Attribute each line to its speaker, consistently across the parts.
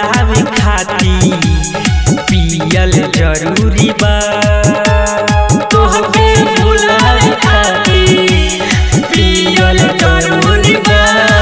Speaker 1: भुलावे खाती पियल जरूरी बा तोहके भुलावे खाती पियल जरूरी बा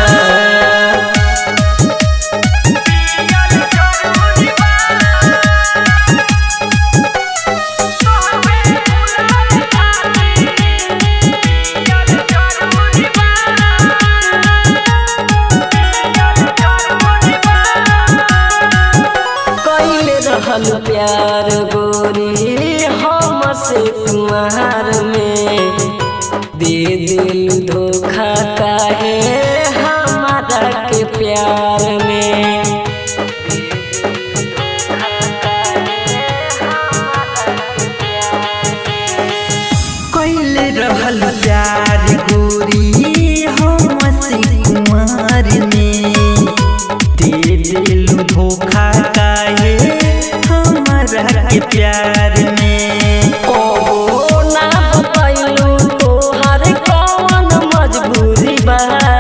Speaker 2: कैले रहल प्यार गोरी हमसे कुमार में दे दिल धोखा काहे हमारा के प्यार में
Speaker 1: कैले रहल प्यार गोरी हमसे कुमार में दे दिल धोखा काहे हमारा के प्यार में
Speaker 2: कबो ना बतैलू तोहर कौन मजबूरी बा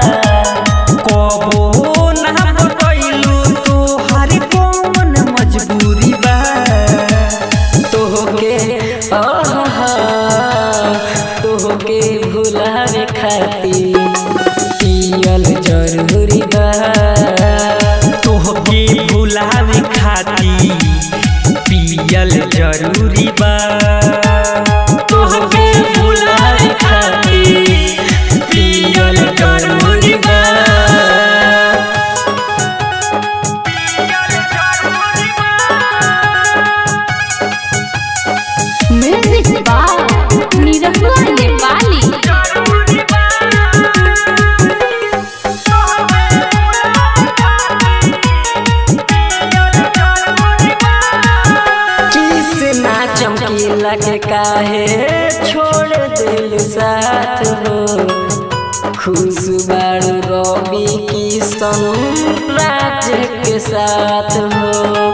Speaker 1: कबो ना बतैलू तोहर कौन मजबूरी बा
Speaker 2: तोहके आहा तोहके भुलावे खातिर पियल जरूरी बा
Speaker 1: तोहके भुलावे खाती पियल जरूरी बा तोहके भुलावे खाती पियल जरूरी बा
Speaker 3: म्यूजिक बाय निरहुआ नेपाली
Speaker 2: किस ना चमकीला के काहे छोड़ दिल साथ हो खुश बाड़ू रवि किशन राज के साथ हो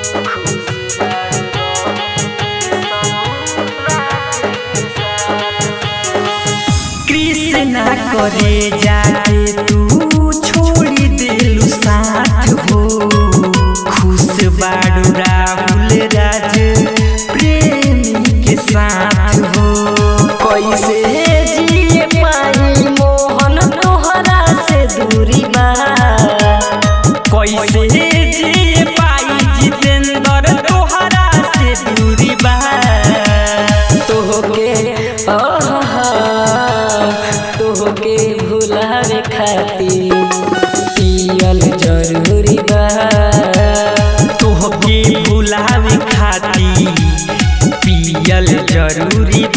Speaker 1: कृष्णा करे जाके तू छोड़ी दिलु साथ हो खुश बाड़ू राहुल राज प्रेमी के साथ हो
Speaker 2: कैसे जिए पाई मोहन तोहरा से दूरी बा
Speaker 1: कैसे जी पाई जितेंद्र तोहरा से दूरी बा
Speaker 2: तोहके आहा तोहके भुलावे खातिर पियल जरूरी बा
Speaker 1: तोहके भुलावे खाती पियल जरूरी